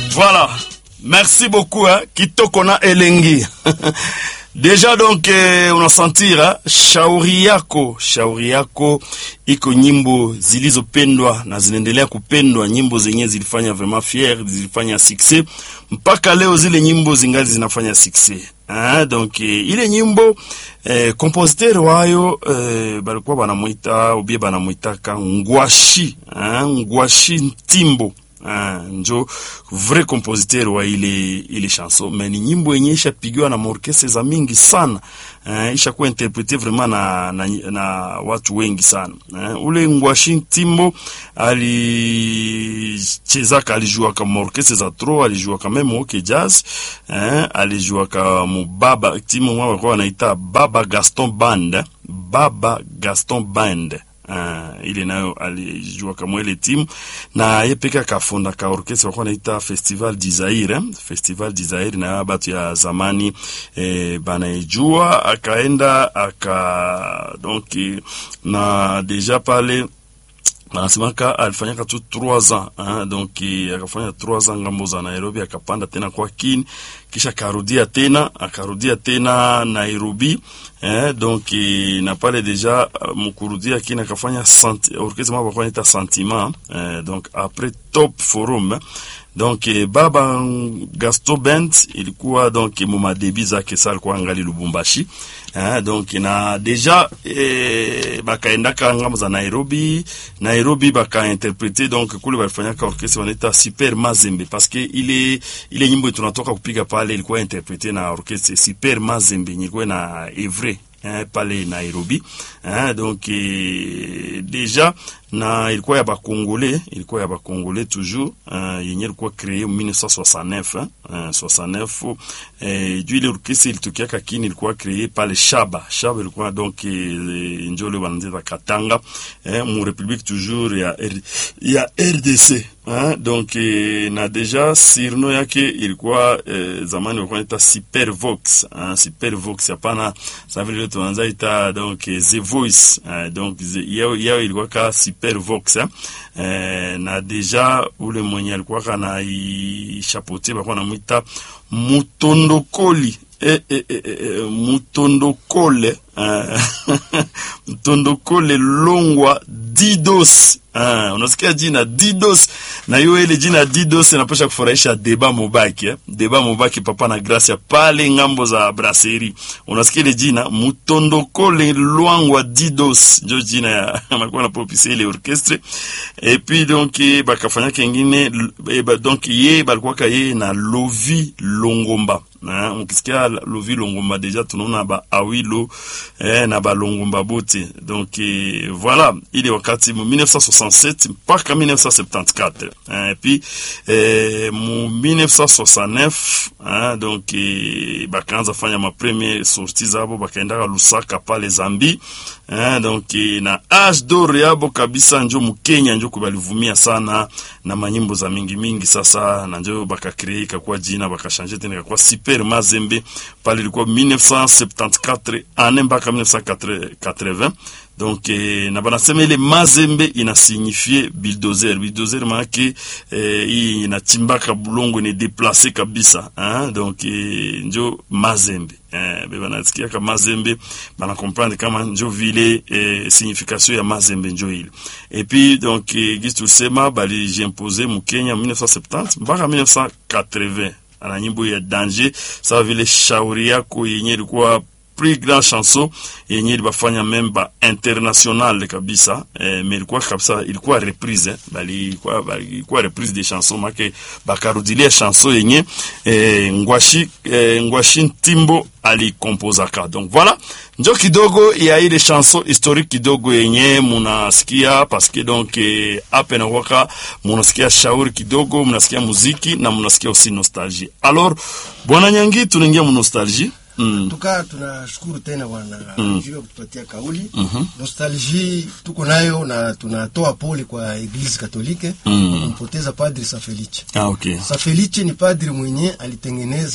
Voilà. Merci beaucoup hein. Kitoko na elengi. Deja donc eh, unasantira shauri yako, shauri yako iko nyimbo zilizopendwa na zinaendelea kupendwa, nyimbo zenyewe zilifanya vraiment fier, zilifanya succès mpaka leo, zile nyimbo zingali zinafanya succès. Ah, donc eh, ile nyimbo eh, compositeur wayo eh, balikuwa banamwita ubie banamwitaka Ngwashi ah, Ngwashi Ntimbo Ah, njo vrai compositeur wa ile ile chanson mais ni nyimbo yenye ishapigiwa na maorkestre za mingi sana uh, ishakuwa interprete vraiment na, na, na watu wengi sana uh, ule Ngwashi Timbo alichezaka alijuaka maorkestre za tro alijuaka meme oke jazz uh, alijuaka mubaba timu mwa walikuwa wanaita Baba Gaston Band Baba Gaston Band Uh, ile nayo alijua kama ile timu na ye peke akafonda ka orchestre walikuwa naita Festival d'Izaire eh? Festival d'Izaire na batu ya zamani eh, banaijua akaenda aka donc na deja pale anasemaka alifanyaka tu 3 ans hein, donc akafanya 3 ans ngambo za Nairobi, akapanda tena kwa Kini, kisha akarudia tena akarudia tena Nairobi eh, donc na pale deja mkurudia Kini akafanya orchestre mwa bakwa ita sentiment eh, donc après top forum eh, donc eh, baba Gaston Band ilikuwa donc muma debi zake sa alikuwa angali Lubumbashi eh, donc na deja eh, bakaendaka ngambo za Nairobi Nairobi bakainterprete donc kule balifanyaka orchestre wanaita Super Mazembe parce que ile ile nyimbo tunatoka kupiga pale ilikuwa interprete na orchestre Super Mazembe ilikuwa na Evre eh, pale Nairobi eh, donc eh, deja na ilikuwa ya bakongole ilikuwa ya bakongole toujours uh, yenye ilikuwa kree 1969 uh, 69 eh, juu ile orkestre ilitokiaka kini ilikuwa kree pale Shaba Shaba ilikuwa donc eh, njole wanandeta Katanga eh, mu republique toujours ya, R, ya RDC eh, donc eh, na deja sirno yake ilikuwa eh, zamani walikuwa naita Supervox eh, Supervox hapana ça veut dire tunaanza ita donc eh, The Voice eh, donc yao yao ilikuwa ka Super Vox eh? Eh, na deja ule mwenye alikuwa kana ishapote bakuwa namwita Mutondokoli eh, eh, eh, eh, Mutondokole eh, Mutondokole Longwa Didos Ah, unasikia jina Didos na hiyo ile jina Didos inapasha kufurahisha Deba Mobaki eh? Deba Mobaki papa na Gracia pale ngambo za brasserie. Unasikia ile jina Mutondokole Lwangwa Didos ndio jina ya anakuwa na popisi ile orchestre et puis donc bakafanya kingine e, ba, donc ye balikuwa ka ye na Lovi Longomba na ukisikia Lovi Longomba deja tunaona ba awilo eh, na ba Longomba bote donc eh, voilà ile wakati mu 1967 mpaka 1974 et puis eh, mu 1969 hein, donc eh, bakaanza fanya ma premier sortie zabo bakaendaka Lusaka pale Zambi hein, donc eh, na age d'or yabo kabisa njo mukenya njo kubalivumia sana na manyimbo za mingi mingi sasa na njo bakakree ikakuwa jina bakashanje tena ikakuwa Super Mazembe pale ilikuwa 1974 ane mpaka 1980 donc eh, na banasema ile mazembe inasignifie bulldozer bulldozer maake eh, hii inachimbaka bulongo ni deplace kabisa hein? donc eh, njo mazembe eh, be banasikiaka mazembe bana comprendre kama njo vile eh, signification ya mazembe njo ile et puis donc eh, gisi tulisema balijimpose mukenya 1970 mpaka 1980 ana nyimbo ya danger sawa vile shauri yako yenye ilikuwa plus grand chanson yenye ilibafanya meme ba international kabisa eh, mais ilikuwa kabisa ilikuwa reprise eh, bali ilikuwa bali ilikuwa reprise de chanson make bakarudilia chanson yenye eh, ngwashi eh, ngwashi Ntimbo alikompozaka donc voilà njo kidogo ya ile chanson historique kidogo yenye munasikia paske donc eh, ape na waka munasikia shauri kidogo munasikia muziki na munasikia aussi nostalgie alors bwana nyangi tunaingia mu nostalgie Mm. Tuka tunashukuru tena bwana mm. juu ya kutupatia kauli mm -hmm. Nostalgie tuko nayo na tunatoa pole kwa Eglise Katolike mm. kumpoteza Padri Safelice. Ah, okay. Safelice ni padri mwenye alitengeneza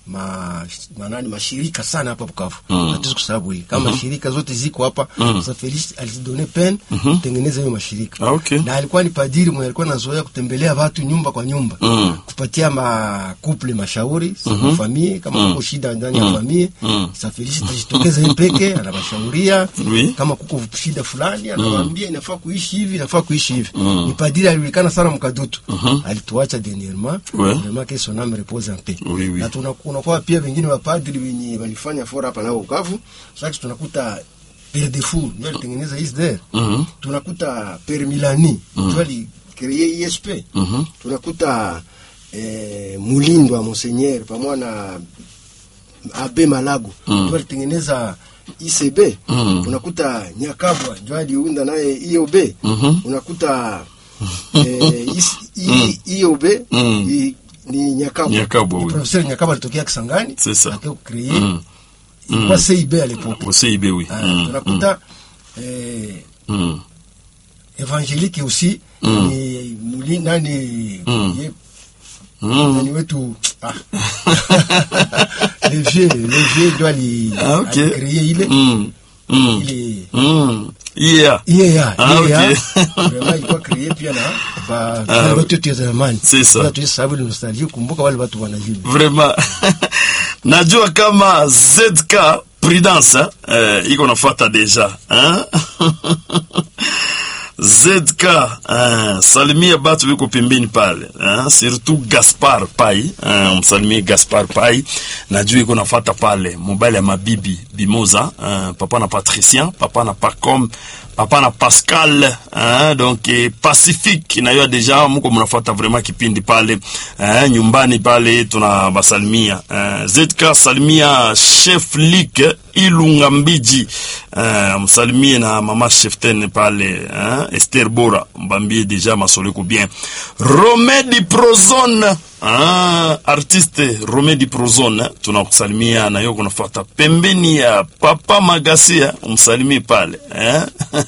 ma manani mashirika sana hapa Bukavu Mm. hatuwezi kusahau hili kama shirika zote ziko hapa Mm. sasa Felix alidone pen kutengeneza hiyo mashirika Ah, okay. na alikuwa ni padiri mwenye alikuwa anazoea kutembelea watu nyumba kwa nyumba Mm. kupatia makuple mashauri mm famille kama Mm. kuko shida ndani ya famille Mm. sasa Felix atajitokeza yeye peke anawashauria Oui. kama kuko shida fulani anawaambia inafaa kuishi hivi inafaa kuishi hivi Mm. ni padiri alijulikana sana mkadutu alituacha dernièrement Ouais. vraiment que son âme repose en paix Oui, oui. na tuna- kunakuwa pia wengine wapadri wenye walifanya fora hapa nao Bukavu sasa tunakuta Père de Fou ndio alitengeneza ISDR Mhm. tunakuta Père Milani ndio alicree ISP Mhm. tunakuta eh, Mulindwa Monseigneur pamoja na Abe Malago Mm. ndio alitengeneza ICB Mm. unakuta Nyakabwa ndio aliunda naye IOB Mhm. unakuta eh, is- I- IOB Mm. i- ni Nyakabwa Nyakabwa, Ni oui. professeur Nyakabwa alitokea Kisangani C'est ça. akawa kucree Mm. ilikuwa CIB à l'époque Aussi ibe oui. Ah, Mm. tunakuta eh, Mm. évangélique aussi Mm. ni muli nani Mm. ye- Mm. nani wetu ah. le vieux le vieux ndio ali Ah, ok. alicree ile Mm. Mm. ile Mm. Yeah. IEA Ah, IEA ok. vraiment ilikuwa créé pia na ba Ah, wale watu wetu ya zamani C'est ça. Sasa tuhesabu ile nostalgie kumbuka wale watu wanajua Vraiment. Najua kama ZK Prudence eh, iko nafuata deja hein? ZK eh, salimia batu biko pembeni pale eh, surtout Gaspar Pai eh, msalimie Gaspar Pai najua iko nafuata pale mobile ya mabibi Bimoza eh, papa na Patricien papa na Pacom papa na Pascal hein, donc eh, Pacifique nayo deja muko mnafuata vraiment kipindi pale eh, nyumbani pale tuna basalimia eh, ZK salimia chef Lik Ilunga Mbiji eh, msalimie na mama Cheften pale eh, Esther Bora mbambie deja masoleko bien Romedi Prozone Ah, artiste Romedi Prozone tunakusalimia na yoko nafuata pembeni ya Papa Magasia umsalimie pale eh?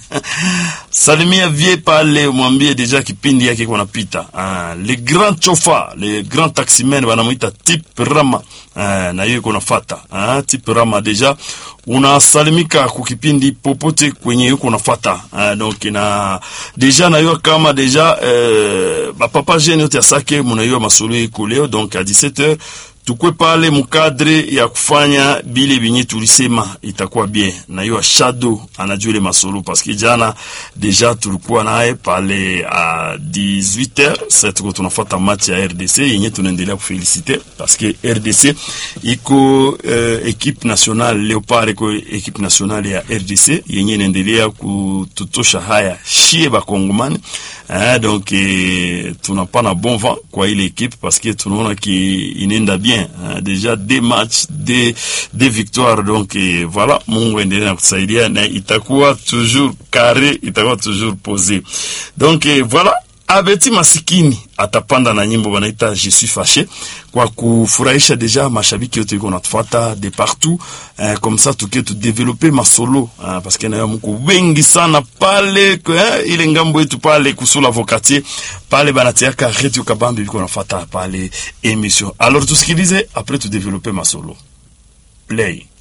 salimia vie pale mwambie deja kipindi yake iko napita ah, le grand chofa le grand taximen wanamuita Tip Rama ah, na hiyo iko nafata ah, Tip Rama deja unasalimika kukipindi popote kwenye yuko nafata ah, donc na deja na hiyo kama deja eh, bapapa jeune yote asake munaiwa masolo iko leo donc à 17h tukwe pale mukadre ya kufanya bile binye tulisema itakuwa bien na hiyo shadow anajua ile masolo paske jana deja tulikuwa naye pale a 18h sasa tuko tunafuata match ya RDC yenye tunaendelea kufelicite paske RDC iko uh, equipe nationale Leopard iko equipe nationale ya RDC yenye inaendelea kututosha haya shie bakongomani eh, donc eh, tunapana bon vent kwa ile equipe parce que tunaona ki inaenda bien eh, déjà des matchs des des victoires donc eh, voilà Mungu endelee na kutusaidia na itakuwa toujours carré itakuwa toujours posé donc eh, voilà Abeti masikini atapanda na nyimbo wanaita je suis fâché kwa kufurahisha deja mashabiki yote iko natufuata de partout eh, comme ça tuke tu développer masolo eh, parce que nayo mko wengi sana pale eh, ile ngambo yetu pale kusula vokatier pale banatiaka radio kabambi biko nafuata pale émission alors tusikilize après tu développer masolo play